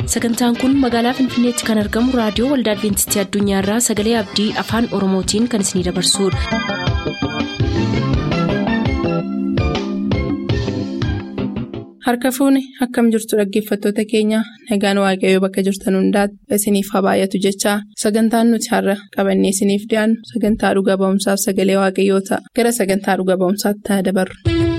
sagantaan kun magaalaa finfinneetti kan argamu raadiyoo waldaa adventistii addunyaarraa sagalee abdii afaan oromootiin kan isinidabarsudha. harka fuuni akkam jirtu dhaggeeffattoota keenya nagaan waaqayyoo bakka jirtan hundaati isiniif haa baay'atu jechaa sagantaan nuti har'a qabannee isiniif dhiyaannu sagantaa dhuga ba'umsaaf sagalee waaqayyoo ta'a gara sagantaa dhuga ba'umsaatti haa dabarru.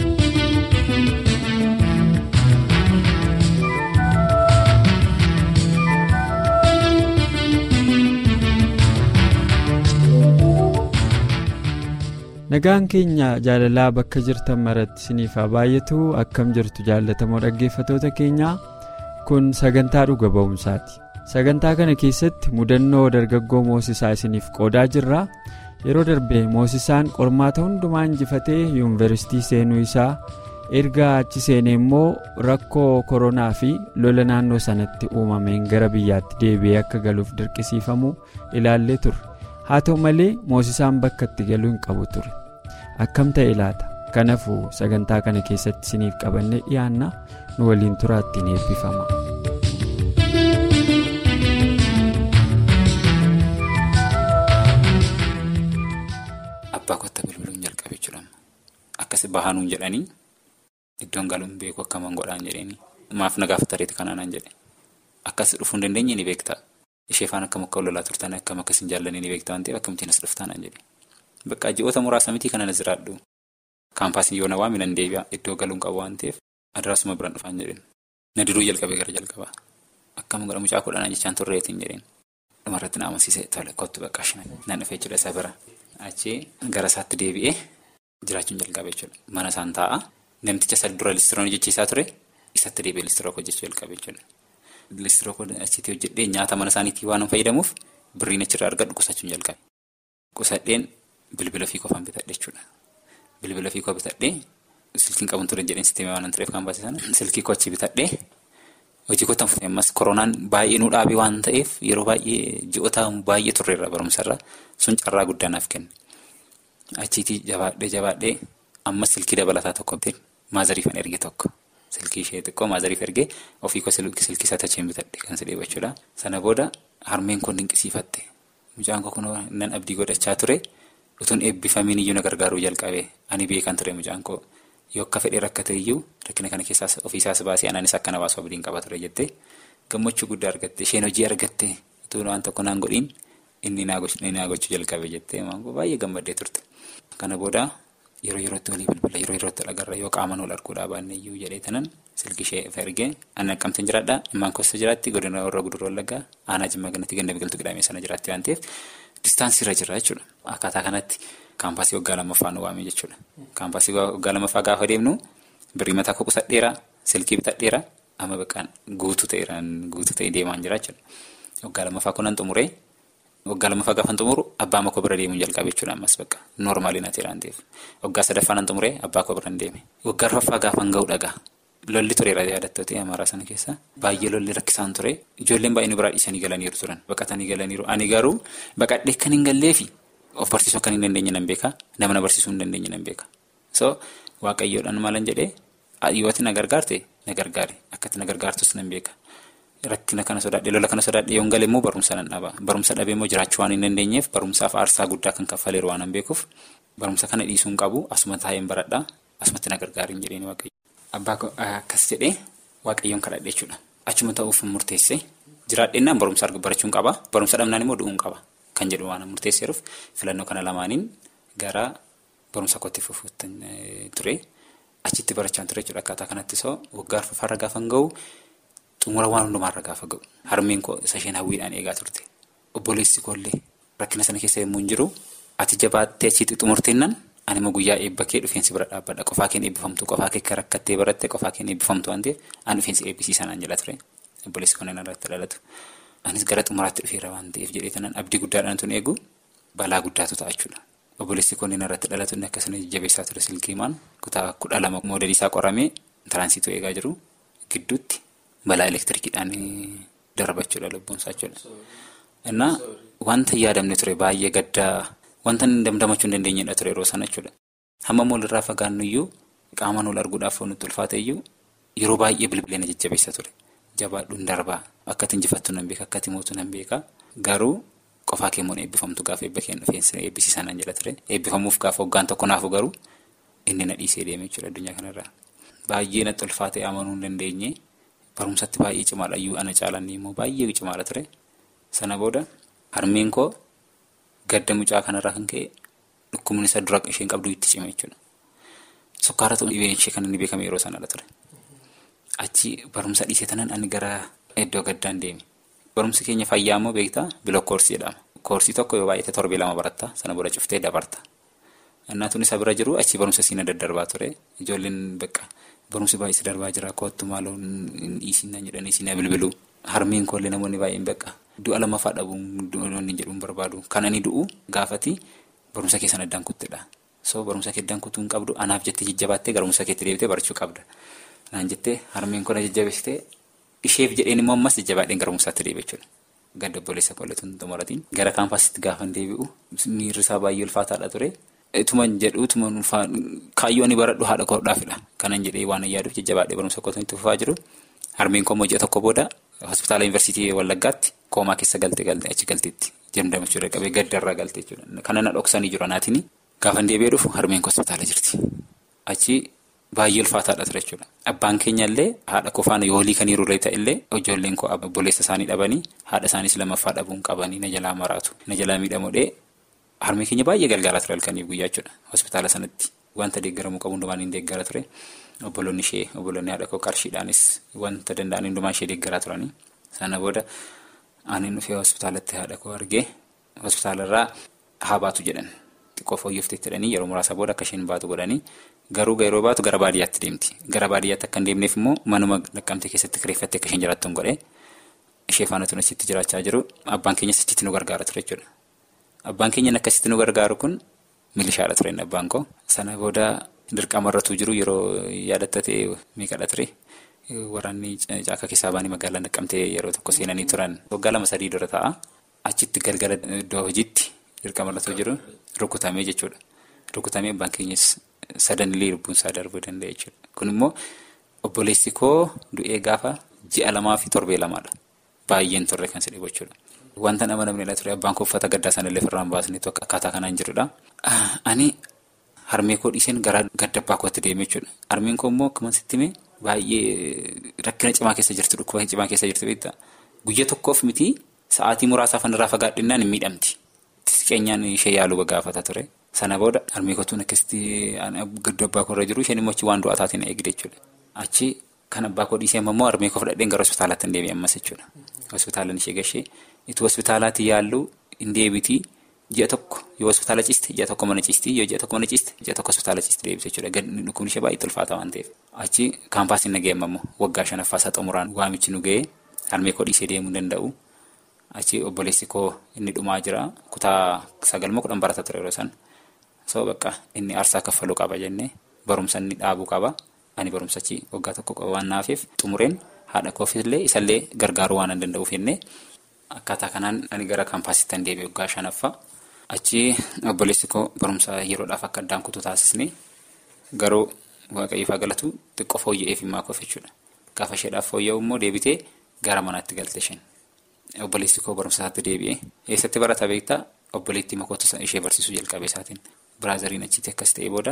nagaan keenya jaalalaa bakka jirtan maratti isiniif haa baay'atu akkam jirtu jaallatamoo dhaggeeffatoota keenyaa kun sagantaa dhuga ba'umsaati sagantaa kana keessatti mudannoo dargaggoo moosisaa isiniif qoodaa jirra yeroo darbe moosisaan qormaata hundumaa injifatee yuunivarsiitii seenuu isaa erga achi seenee immoo rakkoo koronaa fi lola naannoo sanatti uumameen gara biyyaatti deebi'ee akka galuuf dirqisiifamu ilaallee turre. haa ta'u malee moosisaan bakka itti galuu hin qabu ture akkam ta'e laata kanaafuu sagantaa kana keessatti isiniif qabannee dhiyaanna nu waliin turaa ittiin eebbifama. abbaa kotta bilbiluun jalqabe jechuudha akkasi bahanuun jedhanii iddoon galuun beeku akkaman godhaan jedhanii maaf nagaaf tareeti kanaanaan jedhe akkas dhufuu hin dandeenye ni beektaa. ishee faana akkam akka lolaa turtan akkam akkas hin jaallanii ni beektaa waan ta'eef akkamittiin as dhuftaanaan jedhe bakka ji'oota muraasa mitii kana na jiraadhu kaampaasiin yoo na waami nan deebi'a iddoo galuun qabu waan ta'eef adiraasuma biraan dhufaan jedheen na diruu jalqabee gara jalqabaa akkam godha mucaa kudhanaa jechaan turreetiin jedheen dhumarratti na amansiisee tole kottu bakka nan dhufee jechuudha isa bira achii gara isaatti deebi'ee jiraachuun jalqabee jechuudha mana isaan taa'a namticha isa dura listiroon hojjechiisaa ture isatti deebi'ee listiroo hojjechuu jalqabee jechuudha. Listiroo achitti hojjedhee nyaata mana isaaniitii waan fayyadamuuf birriin achirraa argadhu qusachuun jalqabe. Qusadheen bilbila fi qofaan bitadhe jechuudha. Bilbila fi qofa bitadhee silkiin qabuun ture jedheen sisteemii waan tureef kan baase sana silkii kochi bitadhee hojii kottan fufee ammas koronaan baay'ee nu dhaabee waan ta'eef yeroo baay'ee ji'oota baay'ee turreerra barumsarra sun carraa guddaa naaf kenne. Achiitii jabaadhee jabaadhee ammas silkii dabalataa tokko maazariifan erge tokko. Silkii ishee xiqqoo maazariif ergee ofii koo silkii isaa tacheen bitadhe kan si dheebachuudha. Sana booda harmeen kun dinqisiifatte. Mucaan koo kun nan abdii godhachaa ture. Utuun eebbifamiin iyyuu na gargaaruu jalqabe. Ani beekan ture mucaan koo. Yoo akka fedhee rakkate iyyuu rakkina kana keessaas ofiisaas baasee anaanis akkana baasuu abdiin qaba ture jettee gammachuu guddaa argatte. Isheen hojii argatte utuu waan tokko naan godhiin inni naa gochuu jalqabe jettee baay'ee gammaddee turte. Kana booda. Yeroo yerootti walii bilbila yeroo yerootti agarra yoo qaama wal arguudhaa baanne iyyuu jedhee tanan silkii ishee ergee ani Naqqamteen jiraadhaa immaan kosta jiraatti godina warra guduruu wallaggaa aanaa jimmaa ganatti ganda biqiltuu qidhaamee sana jiraatti waan ta'eef distaansii irra jira jechuudha. Akkaataa kanatti kaampaasii waggaa lammaffaa nu waamee jechuudha. Kaampaasii waggaa lammaffaa gaafa deemnu birrii mataa koo qusadheera silkii bitadheera amma baqqaan guutuu ta'eeraan guutuu ta'ee deemaan jira jechuudha. Waggaa lammaffaa kunan xumuree. Waggaa lammaffaa gaafa xumuru abbaa makoo bira deemuun jalqabe jechuudha ammas bakka noormaali na ta'e waan ta'eef waggaa sadaffaa nan xumuree abbaa koo bira deeme waggaa arfaffaa gaafa ga'u dhagaa lolli tureera yaadattootii amaaraa sana keessa baay'ee lolli rakkisaan ture ijoolleen baay'ee nu biraa dhiisanii galaniiru turan baqatanii galaniiru ani garuu baqadhee kan hin galleefi of barsiisuu akka hin dandeenye nan beeka nama na barsiisuu hin dandeenye nan beeka so waaqayyoodhaan maalan jedhee yooti na gargaarte na gargaare akkatti na gargaartus nan beeka. Rakkina kana sodaadhee lola kana sodaadhee yoon galee immoo barumsa nan dhaba. Barumsa dhabee immoo jiraachuu waan hin dandeenyeef barumsaaf aarsaa guddaa kan kaffaleeru waan hin beekuuf barumsa kana dhiisuu hin qabu asuma taa'een baradhaa asumatti na gargaariin jedheen waaqayyo. Abbaa akkas jedhee waaqayyoon kadhadhe jechuudha. Achuma ta'uuf murteessee jiraadheennaan barumsa barachuun qaba. Barumsa dhabnaan immoo du'uun qaba kan jedhu waan murteesseeruuf filannoo kana lamaaniin gara barumsa kootti fufuutti ture. Achitti barachaa ture jechuudha akkaataa kanatti soo waggaa arfaffaarra gaafa hin ga'u. Xumura waan hundumaarra gaafa ga'u harmeen koo isa isheen hawwiidhaan eegaa turte obboleessi koollee rakkina sana keessa yommuu hin jiru ati jabaattee achitti xumurteennan ani immoo guyyaa eebba kee dhufeensi bira dhaabbadha qofaa keen eebbifamtu qofaa kee akka rakkattee baratte qofaa keen eebbifamtu waan ta'eef ani dhufeensi eebbisiisaa naan jala ture obboleessi koon irratti dhalatu anis gara xumuraatti dhufeera waan ta'eef jedhee tanan abdii guddaadhaan tun eegu balaa guddaatu ta'a jechuudha. Obboleessi koon irratti dhalatu inni akkasumas jabeessaa ture silkiimaan kutaa kudha lama moodelii isaa qoramee tiraansiituu eegaa jiru gidduutti. Balaa elektirikiidhaan darbachuudha lubbuunsaa jechuudha. Innaa wanta yaadamne ture baay'ee gaddaa wanta damdamachuu hin dandeenyedha ture yeroo sana jechuudha. Hamma walirraa fagaannu iyyuu qaamaan wal arguudhaaf nutti ulfaate iyyuu yeroo baay'ee bilbilee na jajjabeessa ture. jabaadhuun darbaa akkati injifattu nan beeka akkati mootu nan beeka garuu qofaa keemmoon eebbifamtu gaafa eebba kennu fe'insa eebbisiisaa nan jedha ture eebbifamuuf gaafa hoggaan tokko naafu garuu inni na dhiisee deeme jechuudha addunyaa kanarraa. Baay'ee natti ulfaatee amanuu hin dandeenye barumsatti baay'ee cimaadha iyyuu ana caalanni immoo baay'ee cimaadha ture sana booda harmeen koo gadda mucaa kanarraa kan ka'e dhukkubni isa dura isheen qabdu itti cime jechuudha. Sukkaara ta'uu dhibeen ishee kan inni beekame yeroo sanadha ture. Achi barumsa dhiisee tanan ani gara iddoo gaddaan deeme. Barumsi keenya fayyaa immoo beektaa bilook koorsii jedhama. Koorsii tokko yoo baay'ate torbee lama baratta sana booda cuftee dabarta. Annaatuun isa bira jiru achi barumsa siina daddarbaa ture. Ijoolleen bakka barumsi baay'ee darbaa jira kootu maaloo hin dhiisinaan jedhanii siina bilbilu. Harmeen koollee namoonni baay'een bakka du'a lamaffaa dhabuun du'oonni jedhuun barbaadu. Kan ani du'u gaafati barumsa keessan addaan kuttedha. So barumsa kee addaan kuttuu hin qabdu anaaf jettee jajjabaattee barumsa keetti deebitee barachuu qabda. Naan jettee harmeen kun jajjabeessitee isheef jedheen immoo ammas jajjabaadheen gara barumsaatti deebi'e jechuudha. Gadda obboleessa koolleetu hin xumuratiin. Gara kaampaasitti gaafa deebi'u miirri isaa baay'ee ulfaataadha ture. Tuman jedhu tuman kaayyoo ani baradhu haadha koodhaafidha. Kanan jedhee waan yaaduuf jajjabaadhee barumsa kootu itti fufaa jiru. Harmeen koo ji'a tokko booda hospitaala yuunivarsiitii Wallaggaatti koomaa keessa galte galte achi galteetti. Jamdamachuu qabee gaddarraa galte jechuudha. Kana na dhoksanii jiru anaatiin gaafa deebi'ee dhufu harmeen koo hospitaala jirti. Achi baay'ee ulfaataadha ture jechuudha. Abbaan keenya illee haadha koo faana yoolii kan hiruuree ta'e illee ijoolleen koo obboleessa isaanii dhabanii haadha isaaniis lammaffaa dhabuun qabanii na jalaa maraatu. Na jalaa miidhamuudhee harmee keenya baay'ee galgaalaa ture halkanii guyyaa jechuudha. Hospitaala sanatti wanta deeggaramuu qabu hundumaan hin deeggara ture. Obboloonni ishee obboloonni haadha koo qarshiidhaanis wanta danda'an hundumaa ishee deeggaraa turanii. Sana booda ani dhufee hospitaalatti haadha koo argee hospitaalarraa haa baatu jedhan. Xiqqoo fooyyofteetti jedhanii yeroo muraasa booda akka isheen baatu godhanii garuu yeroo baatu gara baadiyyaatti deemti. Gara baadiyyaatti akka hin deemneef immoo manuma naqqamtee keessatti kireeffattee akka isheen jiraattu hin godhee ishee faana tun achitti jiraachaa jiru abbaan keenyas achitti nu gargaara ture jechuudha. Abbaan keenya akkasitti nu gargaaru kun milishaadha ture abbaan koo. Sana booda dirqamarratu jiru yeroo yaadatatee meeqadha ture. Waraanni caaka keessaa baanii magaalaa naqqamtee yeroo tokko seenanii turan waggaa lama sadii dura ta'a. Achitti galgala iddoo hojiitti dirqamarratu jiru rukutamee jechuudha. Rukutamee abbaan keenyas sadanillee lubbuun isaa darbuu danda'a jechuudha. Kun immoo obboleessi koo du'ee gaafa ji'a lamaa fi torbee lamaadha. Baay'een turre kan sidhe jechuudha. Wanta nama namni ture abbaan koo uffata gaddaa sanallee ofirraan baasneetu akkaataa kanaan jirudha. Ani harmee koo dhiiseen gara gadda abbaa kootti deeme jechuudha. Harmeen koo immoo akkuma sitti himee baay'ee rakkina cimaa keessa jirtu dhukkuba cimaa keessa jirtu beektaa. Guyya tokkoof miti sa'aatii muraasaaf irraa fagaadhinnaan hin miidhamti. Xiqqeenyaan ishee yaaluu gaafata ture. Sana booda harmee kootuun akkasitti gadda abbaa koo irra jiru isheen immoo achi waan du'aa taateen eegde jechuudha. Achi kan abbaa koo dhiisee immoo harmee koo fudhadheen gara hospitaalaatti hin deebi'e ammas jechuudha. Hospitaalaan ishee gashee itti hospitaalaatti yaallu hin deebitii ji'a tokko yoo hospitaala ciiste ji'a tokko mana ciistii yoo ji'a tokko mana ciiste ji'a tokko hospitaala ciiste deebite jechuudha. Dhukkubni ishee baay'ee ulfaata waan ta'eef. Achi kaampaasiin na ga'e ammoo waggaa shanaffaa isaa xumuraan waamichi nu ga'ee harmee koo dhiisee deemuu hin danda'u. Achi obboleessi koo inni dhumaa jira kutaa sagalmoo kudhan barata ture yeroo san. So bakka inni aarsaa kaffaluu qaba jennee barumsa inni dhaabuu qaba. Ani barumsachi waggaa tokko waan naafeef xumureen haadha koofillee isallee gargaaruu waan hin danda'uuf jennee akkaataa kanaan ani gara kaampaasitti hin deebi'e waggaa shanaffaa. Achi obboleessi koo barumsa yeroodhaaf akka addaan kutuu taasisne garuu waaqayyoofaa galatu xiqqoo fooyya'eef himaa koof jechuudha. Gaafa isheedhaaf fooyya'u immoo deebitee gara manaatti galte isheen. Obboleessi koo barumsa isaatti deebi'ee eessatti barata beektaa obboleettii makootu ishee barsiisuu jalqabe isaatiin biraazariin achitti akkas ta'ee booda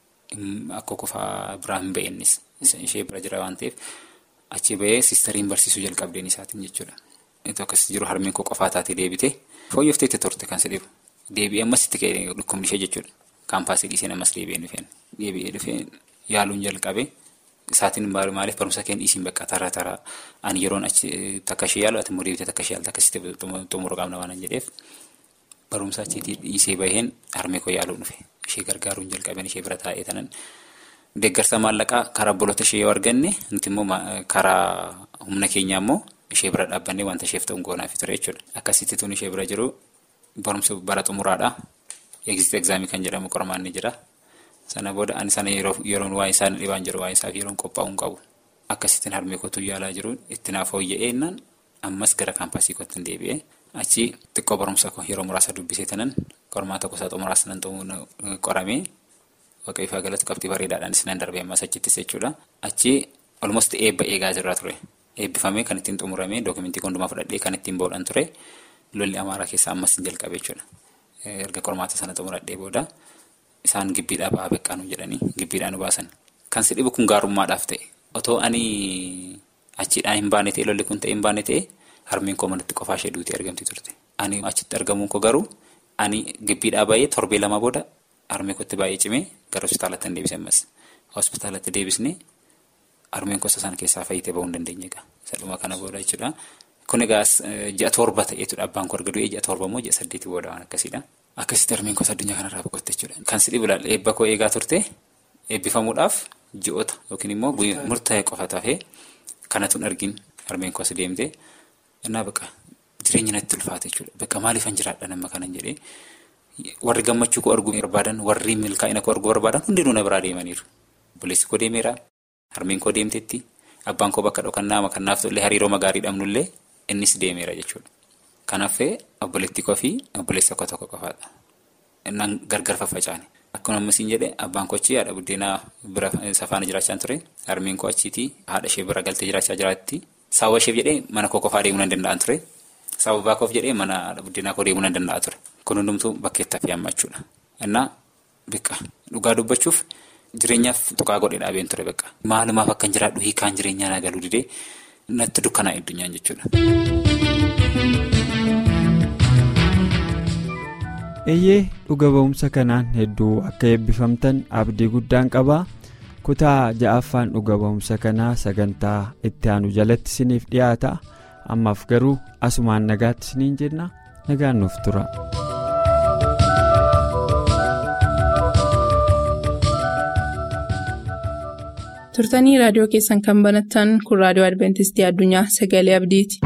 akka kofaa biraa hin ba'eennis ishee bira jira waan ta'eef achi ba'ee sistariin barsiisuu jalqabdeen isaatiin jechuudha. Itti akkas jiru harmeen koo qofaa taatee deebitee fooyyooftee itti turte kan sedhibu deebi'ee ammas itti ka'e dhukkubni ishee jechuudha. Kaampaasii dhiiseen ammas deebi'ee dhufeen deebi'ee dhufeen yaaluun jalqabe. Isaatiin maaliif barumsa keenya dhiisiin bakka taraa taraa ani yeroon achi takka ishee yaalu ati immoo deebitee takka ishee yaalta akkasitti xumuruu qabna waan jedheef barumsa achiitii dhiisee baheen harmee koo yaaluu dhufe ishee gargaaruun jalqabeen ishee bira taa'ee tanan deeggarsa maallaqaa karaa obboloota ishee yoo arganne nuti immoo karaa humna keenyaa immoo ishee bira dhaabbannee wanta isheef ta'u goonaaf ture jechuudha. Akkasitti tun ishee bira jiru barumsa bara xumuraadha. Egzit egzaamii kan jedhamu qormaan ni jira. Sana booda ani sana yeroon waa'ee isaa dhibaan jiru waa'ee isaaf yeroon qophaa'uu hin qabu. Akkasittiin harmee kootu yaalaa jiru itti naaf fooyya'ee innaan ammas gara kaampaasii kootti hin deebi'ee achi xiqqoo barumsa koo yeroo muraasa dubbisee tanan qormaa tokko isaa xumuraas nan qoramee waaqayyoo faa galatu qabxii bareedaadhaanis nan darbee ammas achittis jechuudha. Achi olmost eebba eegaa jirra ture. eebbifamee kan ittiin xumuramee dookumentii hundumaa fudhadhee kan ittiin boodhan ture lolli amaaraa keessaa ammas hin jalqabe jechuudha. Erga qormaata sana xumuradhee booda isaan gibbiidhaa ba'aa beqqaanuu jedhanii gibbiidhaa nu baasan. Kan si dhibu kun gaarummaadhaaf ta'e otoo ani achiidhaan hin baane ta'e lolli kun ta'e hin baane ta'e harmeen koo manatti qofaa ishee duutee argamti turte. Ani achitti argamuun koo garuu ani gibbiidhaa baay'ee torbee lama booda harmee kootti baay'ee cimee gara hospitaalatti hin deebisee ammas. Hospitaalatti deebisnee harmeen gosa sana keessaa fayyitee bahuu hin dandeenye egaa. Sadhuma kana booda jechuudha. Kun egaa ji'a torba ta'eetudha abbaan koo erga du'ee ji'a torba immoo ji'a saddeetii booda waan akkasiidha. Akkasitti harmeen gosa addunyaa kanarraa boqotte jechuudha. Kan si dhibu laalla eebba koo eegaa turte eebbifamuudhaaf ji'oota yookiin immoo murtaa'e qofa taafee kanatu hin argin harmeen koo as deemte innaa baqa jireenya natti ulfaate jechuudha. Bakka maaliifan jiraadha nama kanan jedhee warri gammachuu koo arguu barbaadan warri milkaa'ina koo arguu barbaadan hundinuu na biraa deemaniiru. Obboleessi koo deemeera. Harmeen koo deemteetti. Abbaan koo bakka dhokannaa kanaaf tollee hariiroo magaarii dhabnullee innis deemeera jechuudha. Kanaafuu obboleettii koo fi obboleessa koo tokko qofaadha. Innaan gargar faffacaane. Akkuma ammasiin jedhe abbaan koo achi haadha buddeenaa bira safaana jiraachaa ture. Harmeen koo achiitii haadha ishee bira galtee jiraachaa jiraatti. Saawwa isheef jedhee mana koo qofaa deemuu nan danda'an ture. Saawwa abbaa koof jedhee mana haadha buddeenaa koo deemuu nan danda'a ture. Kun hundumtuu bakkeettaaf yaammachuudha. Innaa biqqa dhugaa dubbachuuf. Jireenyaaf tuqaa godhee dhaabeen ture bakka. Maalumaaf akkan jiraadhu hiikaan jireenyaa naa galuu didee natti dukkanaa addunyaan jechuudha. Eeyyee dhuga ba'umsa kanaan hedduu akka eebbifamtan abdii guddaan qabaa kutaa ja'affaan dhuga ba'umsa kanaa sagantaa itti aanu jalatti isiniif dhiyaata ammaaf garuu asumaan nagaatti isiniin jenna nagaan nuuf tura. turtanii raadiyoo keessan kan banattan kun raadiyoo adventistii addunyaa sagalee abdiiti.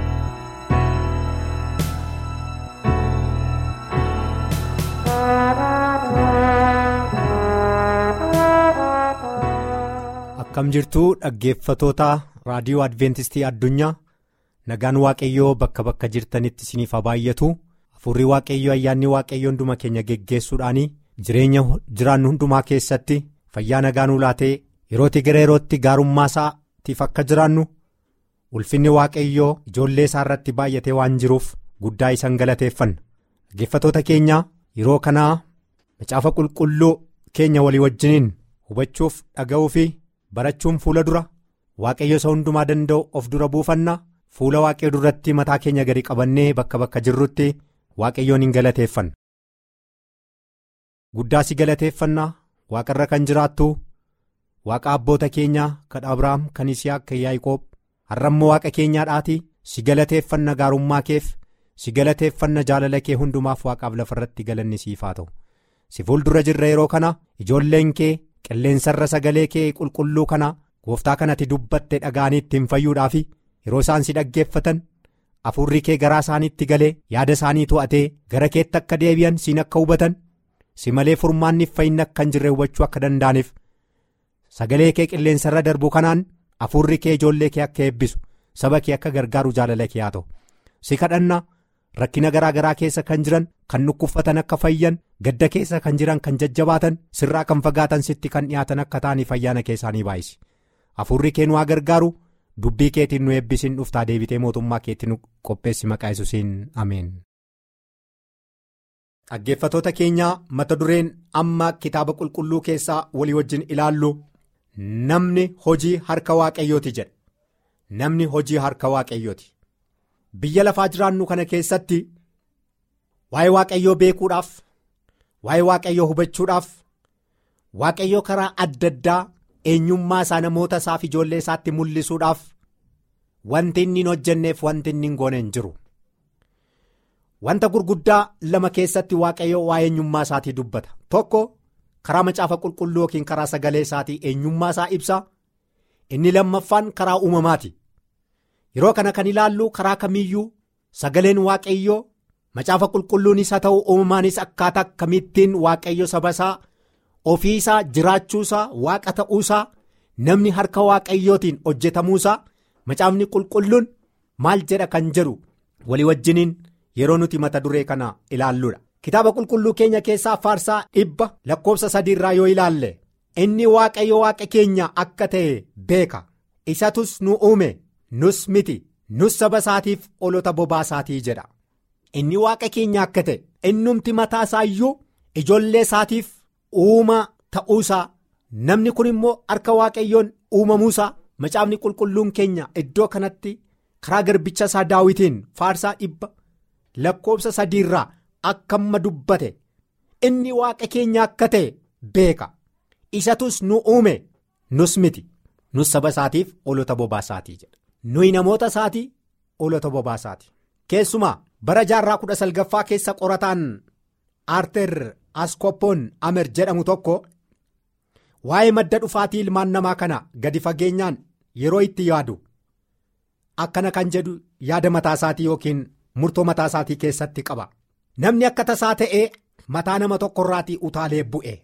akkam jirtuu dhaggeeffatoota raadiyoo adventistii addunyaa nagaan waaqayyoo bakka bakka jirtanitti isiniif haa baay'atu hafuurri waaqayyoo ayyaanni waaqayyoo hunduma keenya geggeessuudhaan jireenya jiraannu hundumaa keessatti fayyaa nagaa nuu laatee. yerootti gara yerootti gaarummaa isaatiif akka jiraannu ulfinni waaqayyoo ijoollee isaa irratti baay'atee waan jiruuf guddaa isan galateeffanna dhaggeeffatoota keenya yeroo kanaa macaafa qulqulluu keenya walii wajjiniin hubachuuf dhaga'uu fi barachuun fuula dura waaqayyo isa hundumaa danda'u of dura buufanna fuula waaqayyo duratti mataa keenya gadi qabannee bakka bakka jirrutti waaqayyoon hin galateeffanna. guddaa si galateeffanna waaqarra kan jiraattu. Waaqa abboota keenyaa kan Abiraam kan Isiyaaq kan Yaaqoob har'ammoo waaqa keenyaadhaati si galateeffanna gaarummaa keef si galateeffanna jaalala kee hundumaaf waaqaaf lafarratti galanni siif haa ta'u si fuuldura jirra yeroo kana ijoolleen kee qilleensarra sagalee kee qulqulluu kana gooftaa kanatti dubbatte dhaga'anii ittiin fayyuudhaaf yeroo isaan si dhaggeeffatan hafuurri kee garaa isaaniitti galee yaada isaanii to'atee gara keetti akka deebi'an siin akka hubatan si malee furmaanniif fayyina akka hin jirre hubachuu akka danda'aniif. sagalee kee qilleensarra darbu kanaan hafuurri kee ijoollee kee akka eebbisu saba kee akka gargaaru jaalala kee haa ta'u si kadhanna rakkina garaa garaa keessa kan jiran kan dhukkuffatan akka fayyan gadda keessa kan jiran kan jajjabaatan sirraa kan fagaatan sitti kan dhiyaatan akka ta'aniif ayyaana keessaanii baay'isi hafuurri kee nu haa gargaaru dubbii keetiin nu eebbisiin dhuftaa deebitee mootummaa keetti nu qopheessi maqaa yesuusiin ameen. dhaggeeffatoota keenyaa mata dureen amma kitaaba qulqulluu keessaa walii wajjin ilaallu. Namni hojii harka waaqayyooti jedha namni hojii harka waaqayyooti biyya lafaa jiraannu kana keessatti waa'ee waaqayyoo beekuudhaaf waa'ee waaqayyoo hubachuudhaaf waaqayyoo karaa adda addaa eenyummaa isaa namoota isaaf ijoollee isaatti mul'isuudhaaf wanti inni hin hojjenneef wanti inni hin goone hin jiru wanta gurguddaa lama keessatti waaqayyoo waa'ee eenyummaa isaatii dubbata tokko. karaa macaafa qulqulluu yookiin karaa sagalee isaatii eenyummaa isaa ibsa inni lammaffaan karaa uumamaati yeroo kana kan ilaallu karaa kamiiyyuu sagaleen waaqayyoo macaafa qulqulluunis haa ta'u uumamaanis akkaataa kamittiin waaqayyo saba isaa ofii isaa jiraachuusaa waaqa ta'uusaa namni harka waaqayyootiin hojjetamuusaa macaafni qulqulluun maal jedha kan jedhu walii wajjiniin yeroo nuti mata duree kana ilaalludha. kitaaba qulqulluu keenya keessaa faarsaa dhibba lakkoofsa sadiirraa yoo ilaalle inni waaqayyo waaqa keenya akka ta'e beeka isatus nu uume nus miti nus saba isaatiif olota bobaasaatii jedha inni waaqa keenya akka ta'e innumti mataa isaa iyyuu ijoollee isaatiif uumaa ta'uusaa namni kun immoo harka waaqayyoon uumamuusaa macaafni qulqulluun keenya iddoo kanatti karaa garbicha isaa daawitiin faarsaa dhibba lakkoobsa sadiirraa akka amma dubbate inni waaqa keenya akka ta'e beeka isatus nu uume nus miti nus saba isaatiif olota bobaasaatii jedha nuyi namoota isaatii olota bobaasaati keessumaa bara jaarraa kudha salgaffaa keessa qorataan aarter askoppoon amer jedhamu tokko waa'ee madda dhufaatii ilmaan namaa kana gadi fageenyaan yeroo itti yaadu akkana kan jedhu yaada mataa isaatii yookiin murtoo mataa isaatii keessatti qaba namni akka tasaa ta'ee mataa nama tokkorraatii utaalee bu'e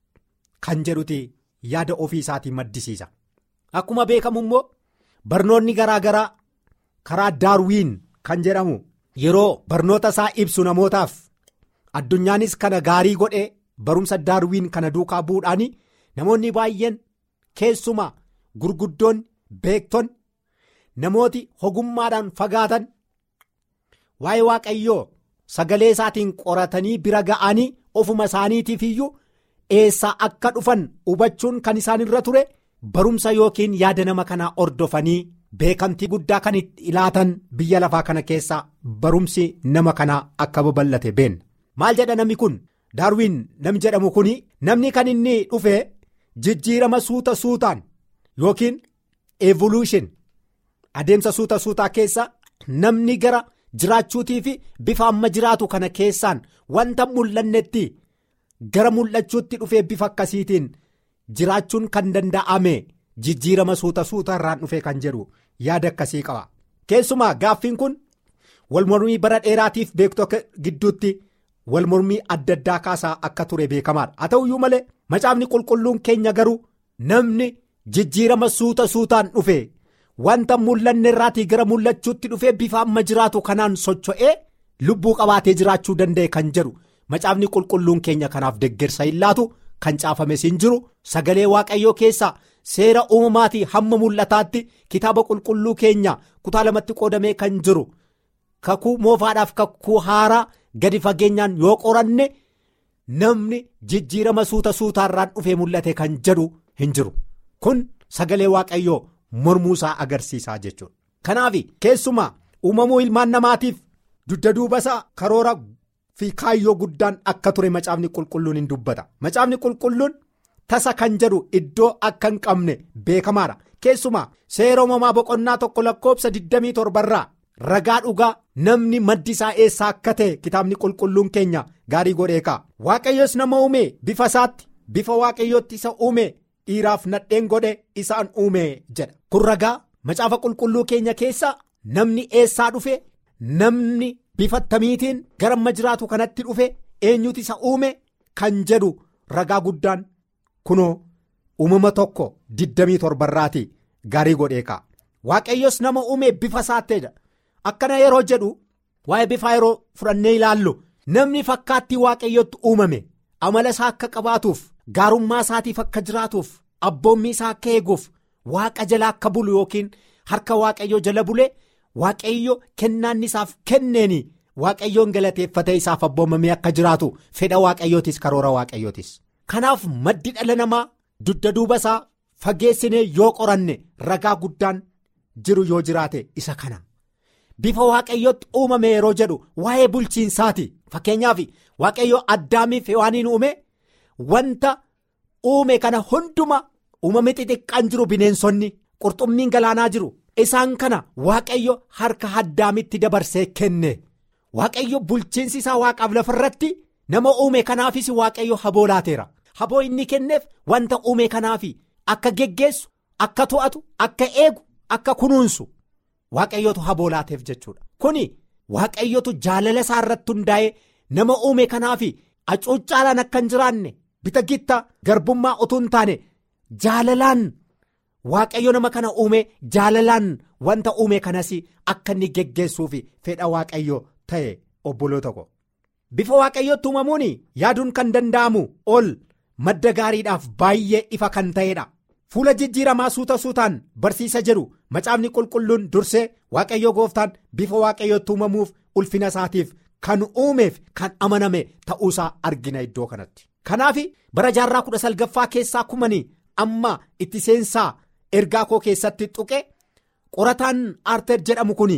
kan jedhuti yaada ofii isaatii maddisiisa akkuma beekamu immoo barnoonni garaa garaa karaa daarwiin kan jedhamu yeroo barnoota isaa ibsu namootaaf addunyaanis kana gaarii godhee barumsa daarwiin kana duukaa bu'uudhaani namoonni baay'een keessumaa gurguddoon beekton namooti ogummaadhaan fagaatan waa'ee waaqayyoo sagalee isaatiin qoratanii bira ga'anii ofuma isaaniitiif iyyuu eessaa akka dhufan hubachuun kan isaan irra ture barumsa yookiin yaada nama kanaa ordofanii beekamtii guddaa kan itti ilaatan biyya lafaa kana keessaa barumsi nama kanaa akka babal'ate beenna maal jedha namni kun daarwiin namni jedhamu kun namni kan inni dhufe jijjiirama suuta suutaan yookiin evolution adeemsa suuta suutaa keessa namni gara jiraachuutii fi bifa amma jiraatu kana keessaan wanta mul'annetti gara mul'achuutti dhufee bifa akkasiitiin jiraachuun kan danda'ame jijjiirama suuta suuta irraan dhufee kan jedhu yaada akkasii qaba keessumaa gaaffiin kun walmormii bara dheeraatiif beektota gidduutti walmormii adda addaa kaasaa akka ture beekamaadha haa ta'uyyuu malee macaafni qulqulluun keenya garuu namni jijjiirama suuta suutaan dhufe wanta mul'anne irraatii gara mul'achuutti dhufee bifa amma jiraatu kanaan socho'ee lubbuu qabaatee jiraachuu danda'e kan jedhu macaafni qulqulluun keenya kanaaf deggersa hin laatu kan caafames hin jiru sagalee waaqayyoo keessaa seera uumamaatii hamma mul'ataatti kitaaba qulqulluu keenya kutaa lamatti qoodamee kan jiru kakuu moofaadhaaf kakuu haaraa gadi fageenyaan yoo qoranne namni jijjiirama suuta suutaarraan dhufee mul'ate kan jedhu hin jiru kun sagalee waaqayyoo mormuusaa agarsiisaa jechuudha. kanaaf keessumaa uumamuu ilmaan namaatiif dugda duubasaa karoora fi kaayyoo guddaan akka ture macaafni qulqulluun hin dubbata macaafni qulqulluun tasa kan jedhu iddoo akka hin qabne beekamaadha keessumaa seera uumamaa boqonnaa tokko lakkoobsa 27 irraa ragaa dhugaa namni maddi isaa eessaa akka ta'e kitaabni qulqulluun keenya gaarii godhee ka'a waaqayyos nama uume bifa isaatti bifa waaqayyootti isa uume dhiiraaf nadheen godhe isaan uume jedha kun ragaa macaafa qulqulluu keenya keessa namni eessaa dhufe namni bifa tamiitiin gara amma jiraatu kanatti dhufe eenyutu isa uume kan jedhu ragaa guddaan kunoo uumama tokko 27 irraati gaarii godhee ka'a waaqayyos nama uume bifa isaatteedha akkana yeroo jedhu waa'ee bifaa yeroo fudhannee ilaallu namni fakkaattii waaqayyootti uumame amala isaa akka qabaatuuf gaarummaa isaatiif akka jiraatuuf abboommii isaa akka eeguuf waaqa jala akka bulu yookiin harka waaqayyoo jala bulee waaqayyo kennaan isaaf kenneeni waaqayyoon galateeffatee isaaf abboomamee akka jiraatu fedha waaqayyootis karoora waaqayyootis kanaaf maddi dhala namaa dugda duuba isaa fageessinee yoo qoranne ragaa guddaan jiru yoo jiraate isa kana. bifa waaqayyootti uumame yeroo jedhu waa'ee bulchiinsaati fakkeenyaaf waaqayyo addaamiif hewaaniin uume wanta uume kana hunduma uumame xixiqqaan jiru bineensonni qurxummiin galaanaa jiru isaan kana waaqayyo harka addaamitti dabarsee kenne waaqayyo bulchiinsi isaa waaqaaf lafarratti nama uume kanaafis waaqayyo haboo laateera haboo inni kenneef wanta uume kanaaf akka geggeessu akka to'atu akka eegu akka kunuunsu. waaqayyotu haboo laateef jechuudha kuni waaqayyotu jaalala isaa irratti hundaa'ee nama uume kanaaf acuuccaalaan akka hin jiraanne bita gitta garbummaa utuu hin taane jaalalaan waaqayyo nama kana uume jaalalaan wanta uume kanas akka inni geggeessuuf fedha waaqayyo ta'e obboloota ko bifa waaqayyootti uumamuun yaaduun kan danda'amu ol madda gaariidhaaf baay'ee ifa kan ta'edha. fuula jijjiiramaa suuta suutaan barsiisa jedhu macaafni qulqulluun dursee waaqayyo gooftaan bifa waaqayyootti uumamuuf ulfina isaatiif kan uumeef kan amaname ta'uusaa argina iddoo kanatti. Kanaaf bara jaarraa kudha salgaffaa keessaa kumanii amma itti seensaa ergaa koo keessatti tuqe qorataan aarteer jedhamu kun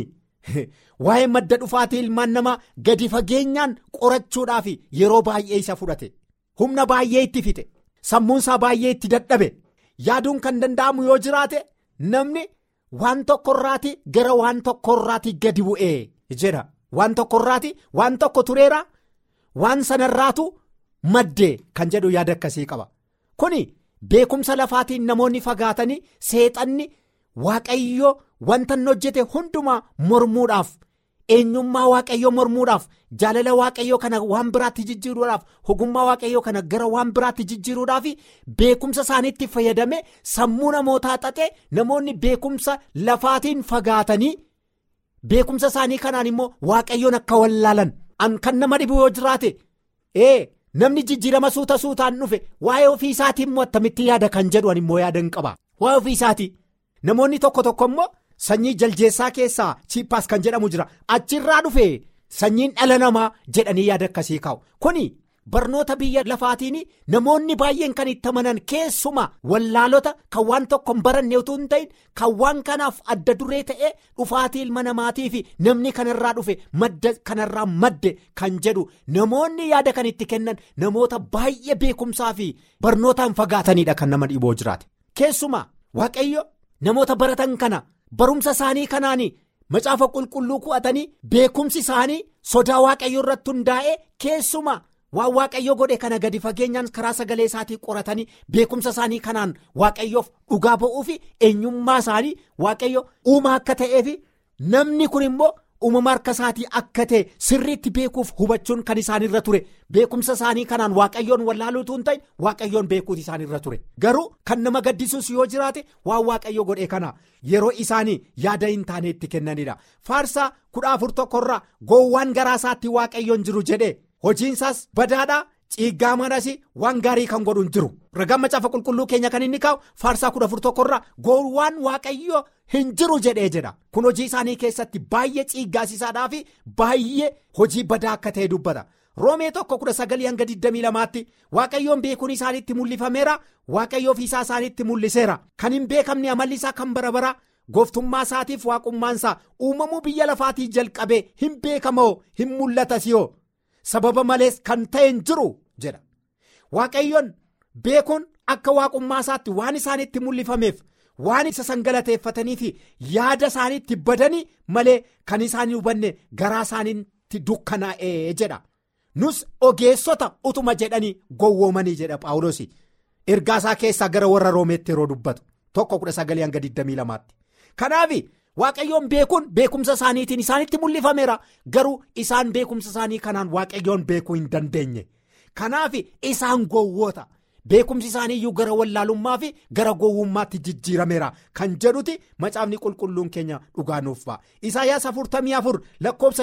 waa'ee madda dhufaatii ilmaan namaa gadi fageenyaan qorachuudhaaf yeroo baay'ee isa fudhate humna baay'ee itti fixe sammuunsaa baay'ee itti dadhabe yaaduun kan danda'amu yoo jiraate namni waan tokkorraati gara waan tokkorraati gadi bu'ee jedha waan tokkorraati waan tokko tureera waan sanarraatu maddee kan jedhu yaada akkasii qaba kuni beekumsa lafaatiin namoonni fagaatanii seexanni waaqayyo wanta inni hojjete hundumaa mormuudhaaf eenyummaa waaqayyo mormuudhaaf jaalala waaqayyo kana waan biraatti jijjiiruudhaaf ogummaa waaqayyo kana gara waan biraatti jijjiiruudhaaf beekumsa isaaniitti fayyadame sammuu namootaa xaxe namoonni beekumsa lafaatiin fagaatanii beekumsa isaanii kanaan immoo waaqayyoon akka wallaalan kan nama dhibu yoo jiraate ee. namni jijjiirama suuta suutaan dhufe waa'ee ofii isaatii immoo attamitti yaada kan jedhu immoo yaada hin qaba waa'ee ofii isaatii namoonni tokko tokko immoo sanyii jaljeessaa keessaa chiippaas kan jedhamu jira achirraa dhufe sanyiin dhala namaa jedhanii yaada akkasii kaa'u kuni barnoota biyya lafaatiin namoonni baay'een kan itti amanan keessuma wallaalota kan waan tokko hin baranne utuu hin ta'in kan waan kanaaf adda duree ta'e dhufaatii ilma namaatii fi namni kanarraa dhufe madda kanarraa madde kan jedhu namoonni yaada kan itti kennan namoota baay'ee beekumsaa fi barnootaan fagaatanidha kan nama dhiboo jiraate keessuma waaqayyo namoota baratan kana barumsa isaanii kanaan macaafa qulqulluu ku'atanii beekumsi isaanii sodaa waaqayyo irratti hundaa'e keessuma. waan waaqayyo godhe kana gadi fageenyaan karaa sagalee isaatii qoratanii beekumsa isaanii kanaan waaqayyoof dhugaa ba'uu fi eenyummaa isaanii waaqayyo uumaa akka ta'ee fi namni kun immoo uumama harka isaatii akka ta'e sirriitti beekuuf hubachuun kan isaanirra ture beekumsa isaanii kanaan waaqayyoon wallaaluutu hin ta'in waaqayyoon beekuuti isaanirra ture garuu kan nama gaddisuus yoo jiraate waan waaqayyo godhe kana yeroo isaanii yaada hin taane itti kennanidha faarsaa kudha afur tokkorraa goowwaan garaa isaatti waaqayyoon jiru jedhe. hojiinsaas badaadhaa ciiggaa manas waan gaarii kan godhu hin jiru ragaan macaafa qulqulluu keenya kan inni kaa'u faarsaa kudha afur tokkorraa goowwaan waaqayyo hin jiru jedhee jedha kun hojii isaanii keessatti baay'ee ciiggaasiisaadhaa fi baay'ee hojii badaa akka ta'e dubbata roomee tokko kudha sagalii hanga 22tti waaqayyoon beekuun isaaniitti mul'ifameera waaqayyo ofiisaa isaaniitti mul'iseera kan hin beekamne amalli isaa kan bara bara gooftummaa isaatiif waaqummaansaa uumamuu biyya lafaatii jalqabee hin beekamoo hin mul'atasiyoo. sababa malees kan ta'e hin jiru jedha waaqayyoon beekuun akka waaqummaa isaatti waan isaanitti mul'ifameef waan isa sangalateeffatanii fi yaada isaaniitti badanii malee kan isaan hubanne garaa isaaniitti dukkanaa'ee jedha nus ogeessota utuma jedhanii gowwoomanii jedha paawuloos ergaa isaa keessaa gara warra roomeetti yeroo dubbatu tokko kudha sagalee hanga 22tti kanaaf. waaqayyoon beekuun beekumsa isaaniitiin isaanitti mul'ifameera garuu isaan beekumsa isaanii kanaan waaqayyoon beekuu hin dandeenye kanaaf isaan gowwoota beekumsi isaaniiyyuu gara wallaalummaa fi gara gowwummaatti jijjiirameera kan jedhuti macaafni qulqulluun keenya dhugaa nuuf ba'a isaayyaas 44 lakkoofsa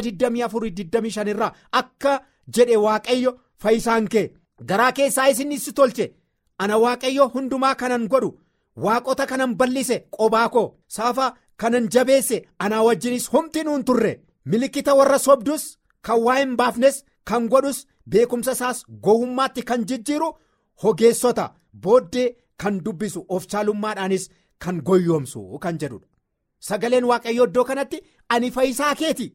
24-25 irraa akka jedhe waaqayyo fayyisaan kee garaa keessaa isin si tolche ana waaqayyo hundumaa kanan godhu waaqota kanan bal'ise qobaa koo saafa. kanan jabeesse anaa wajjinis humti nuun turre milikkita warra sobdus kan waa hin baafnes kan godhus beekumsa isaas gowwummaatti kan jijjiiru hogeessota booddee kan dubbisu of caalummaadhaanis kan goyyoomsu kan jedhudha sagaleen waaqayyo iddoo kanatti ani fayyisaa keeti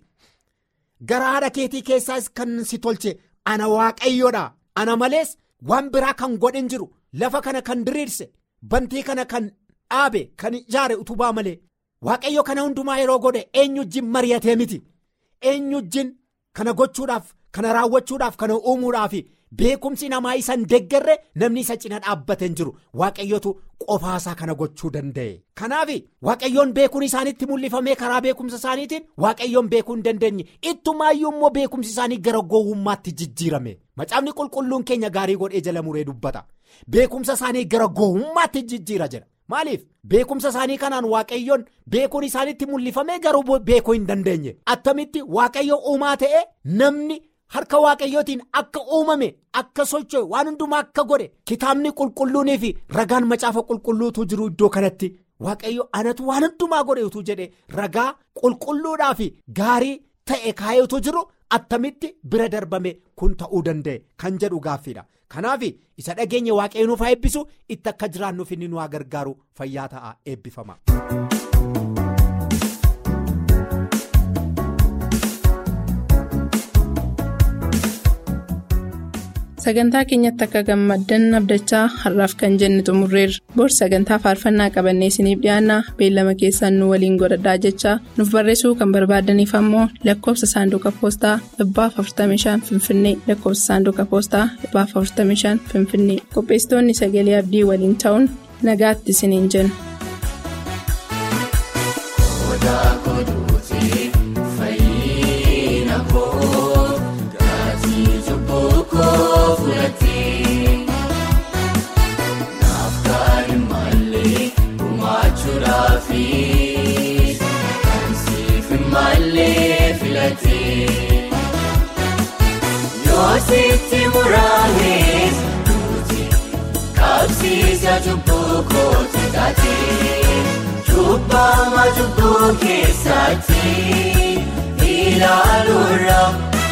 gara haadha keetii keessaas kan si tolche ana waaqayyoodha ana malees waan biraa kan godhin jiru lafa kana kan diriirse bantii kana kan dhaabe kan ijaare utubaa malee. waaqayyo kana hundumaa yeroo godhe eenyujjin mari'atee miti eenyujjin kana gochuudhaaf kana raawwachuudhaaf kana uumuudhaaf beekumsi namaa isa hin deggerre namni isa cina dhaabbatee hin jiru waaqayyotu qofaasaa kana gochuu danda'e kanaaf waaqayyoon beekuun isaanitti mul'ifamee karaa beekumsa isaaniitiin waaqayyoon beekuu hin dandeenye ittumaayyuu immoo beekumsi isaanii gara gowwummaatti jijjiirame macaafni qulqulluun keenya gaarii godhee jala muree dubbata beekumsa isaanii gara gowwummaatti jijjiira jedha. maaliif beekumsa isaanii kanaan waaqayyoon beekuun isaanitti mul'ifamee garuu beekuu hin dandeenye attamitti waaqayyo uumaa ta'e namni harka waaqayyootiin akka uumame akka socho'e waan hundumaa akka godhe kitaabni qulqulluunii fi ragaan macaafa qulqulluutu jiru iddoo kanatti waaqayyo anatu waan hundumaa godhe utuu jedhe ragaa qulqulluudhaa fi gaarii ta'e kaayetu jiru attamitti bira darbame kun ta'uu danda'e kan jedhu gaaffiidha kanaaf isa dhageenya waaqayyo nuuf haa eebbisu itti akka jiraannuuf inni nu haa gargaaru fayyaa ta'a eebbifama. sagantaa keenyatti akka gammaddan abdachaa har'aaf kan jenne xumurreerra bor sagantaa faarfannaa qabannee isiniif dhiyaanna beellama keessaan nu waliin godhadhaa jechaa nuuf barreessuu kan barbaadaniif ammoo lakkoofsa saanduqa poostaa 45 finfinnee lakkoofsa saanduqa poostaa 45 finfinnee qopheessitoonni sagalee abdii waliin ta'uun nagaatti isiniin jenna. Naaf kan malee gumaachuudhaaf kan siif malee filatee yoo sitti muraanis duuti qabsiisa cubbuu kooti taatee cubbama cubbuu keessatti ilaaluudha.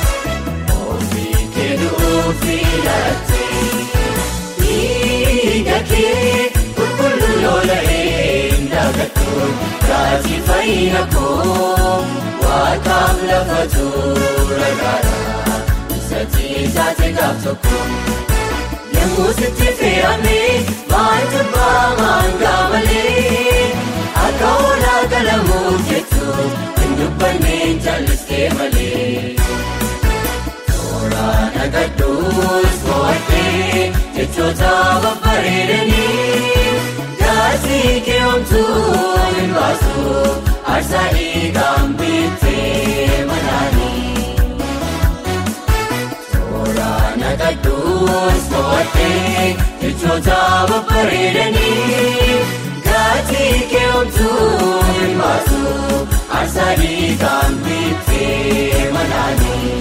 Keduu filatee dhiiga kee qulqulluu lola'ee ndagatuun raajii fayyina koo waaqaaf lafa tuura gaara isatti taate gaaf tokko yemmuu sitti fe'amee maaltu baamaan gaamalee akka oolaa galamuuf jettu hin dubbanneen jallistee malee. Nagadduus mo'attee jechoota babbareedanii gaasii keewwamtuu hin baasu aarsaa dhiigaan bittee manaanii. Toora nagadduus mo'attee jechoota babbareedanii gaasii keewwamtuu hin baasu aarsaa dhiigaan bittee manaanii.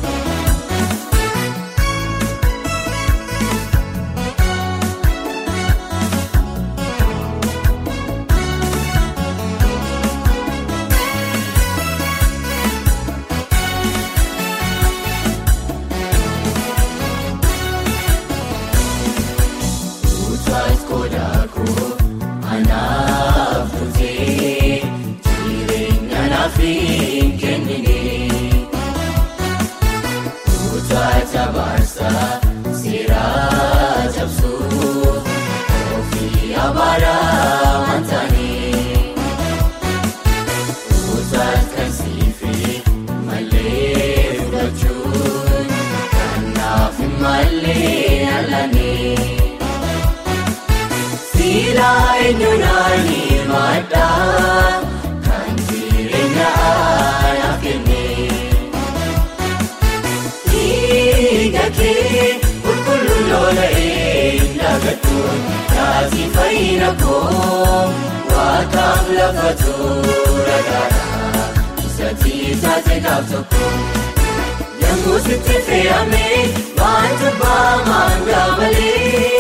Eenyuunani maddaa kan jireenya aayaa kennee dhiiga kee qulqulluu lola'ee ndagatuun taasii fayyina koo waaqaaf lafa tuura gaara isatti taate gaaf tokko yemmuu sitti fe'amee waan jabaa maangaa malee.